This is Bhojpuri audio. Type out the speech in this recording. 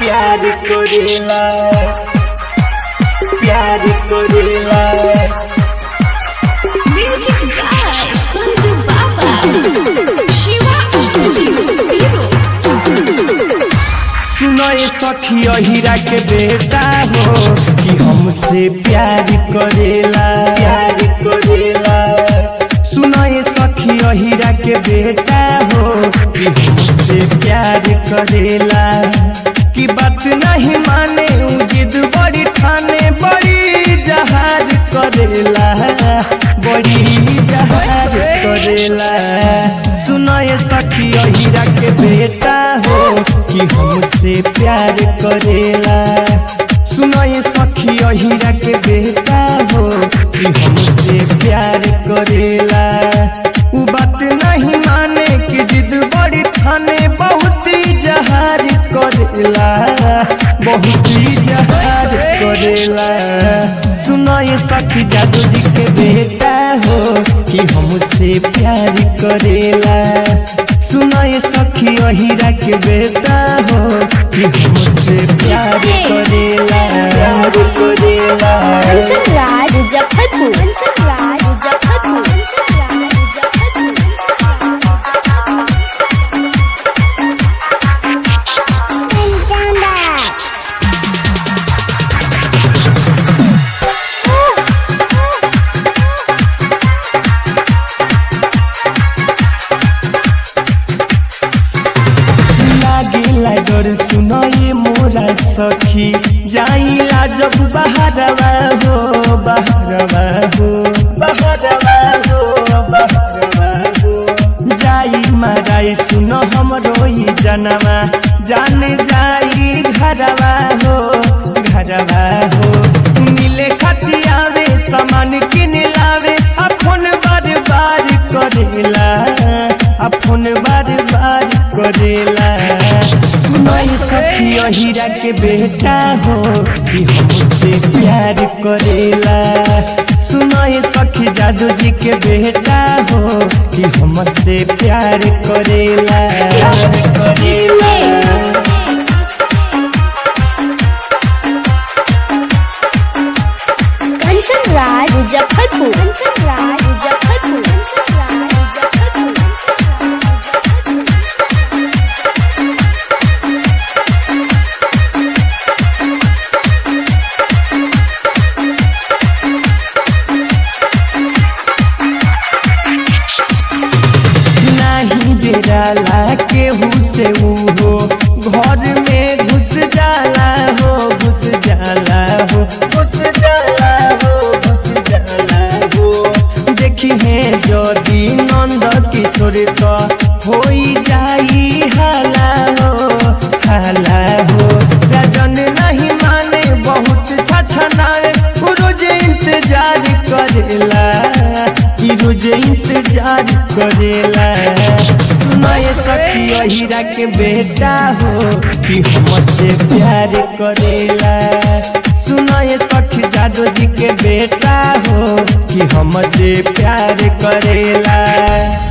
प्यार करेला प्यार करेला Music by Sanju Baba. Shiva Studio Hero. सुनो ये सखी हीरा के बेटा हो कि हमसे प्यार करेला प्यार करेला सुनो ये सखी हीरा के बेटा हो कि हमसे प्यार करेला कि बात नहीं माने उ जिद बड़ी ठाने बड़ी जहाज करेला बड़ी जहाज करेला सुनो ये सखी हीरा के बेटा हो कि हमसे प्यार करेला सुनो ये सखी हीरा के बेटा हो कि हमसे प्यार करेला उ बात नहीं माने कि जिद बड़ी ठाने बहुत ही जहार करेला बहुत ही जहार करेला सुनो ये सखी जादू जी के बेटा हो कि हमसे प्यार करेला सुनो ये सखी हीरा के बेटा हो कि हमसे प्यार करेला प्यार करेला कंचन राज मुजफ्फरपुर कंचन राज मुजफ्फरपुर कंचन राज मुजफ्फरपुर लागिला डर सुनो ये मोरा सखी जाइला जब बहरवा हो बहरवा हो बहरवा हो बहरवा हो जाई माराई सुनो हमरो ई जनवा जान जाई घरवा हो घरवा हो मिले खतियावे सामान किन लावे अपन बार बार करेला अपन बार बार करेला सुनाई सखी हीरा के बेटा हो कि हमसे प्यार करेला सुनाई सखी जादू जी के बेटा हो कि हमसे प्यार करेला करेला कंचन राज मुजफ्फरपुर कंचन राज मुजफ्फरपुर कंचन राज मुजफ्फरपुर नहीं डेराला केहू से ऊ हो घर में घुस जाला हो घुस जाला हो घुस जाला हो घुस जाला हो देखी है यदि नंद किशोर का होई जाई हाला हो हाला हो राजन नहीं माने बहुत छछनाए उ रोज इंतजार करेला कि रोज इंतजार करेला सुनाए सखी हीरा के बेटा हो कि हमसे प्यार करेला सुनाए सखी जादू जी के बेटा हो कि हमसे प्यार करेला